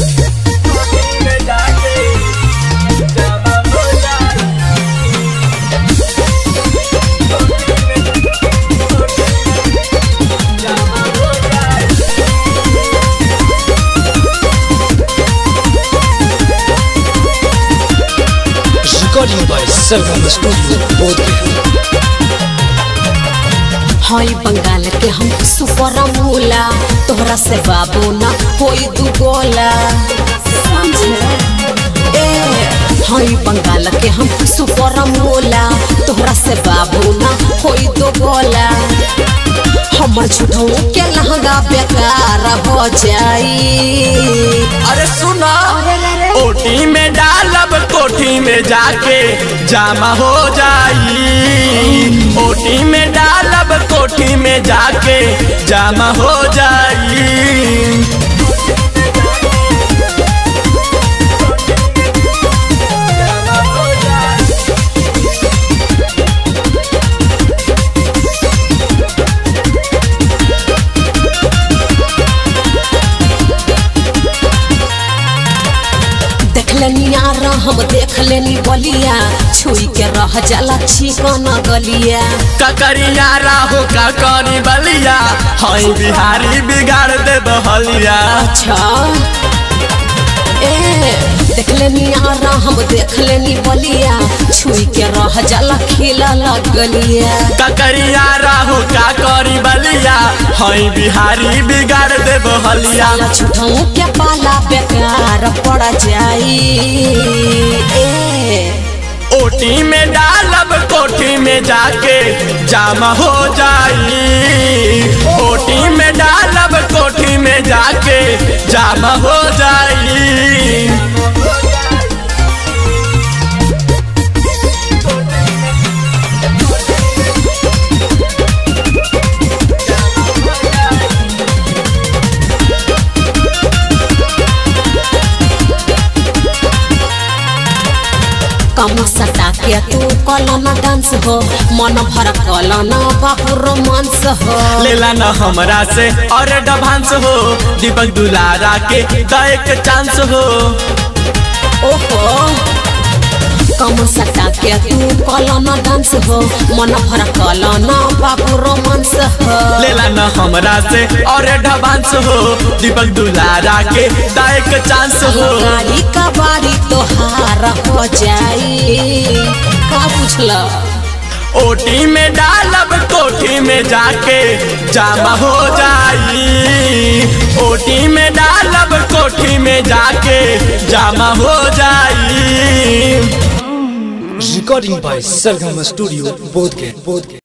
Recording by Sargam Studio, Bodhgaya. हई बंगाल के हम सुपर मूला तोहरा से बाबू ना कोई दू गोला ए हई बंगाल के हम सुपर मूला तोहरा से बाबू ना कोई दू गोला हमर झूठों के लहंगा बेकार हो जाई अरे सुना ओटी में डालब कोठी में जाके जामा हो जाई ओटी में डालब कोठी में जाके जामा हो जाई देख लेनी यार हम देख लेनी बलिया छुई के रह जाला चिकन गलिया ककरिया राहो ककरी बलिया हई बिहारी बिगाड़ दे बहलिया अच्छा ए देख लेनी यार हम देख लेनी बलिया छुई के रह जाला खिला लगलिया ककरिया राहो ककरी बलिया हई बिहारी बिगाड़ दे बहलिया साला झूठों के पाला बेकार पड़ जाई ए ओटी में डालब कोठी में जाके जामा हो जाई ओटी में डालब कोठी में जाके जामा हो जाई कम सटा के तू कलना डांस हो मन भर कलना बाबू रोमांस हो लेला न हमरा से और डभांस हो दीपक दुलारा के गायक चांस हो ओहो कम सटा के तू कलना डांस हो मन भर कलना बाबू रोमांस हो लेला न हमरा से और डभांस हो दीपक दुलारा के गायक चांस हो गाड़ी का बारी तोहार हो जाई का पूछला ओटी में डालब कोठी में जाके जामा हो जाई ओटी में डालब कोठी में जाके जामा हो जाई Recording by Sargam Studio, Bodhgaya. Bodhgaya.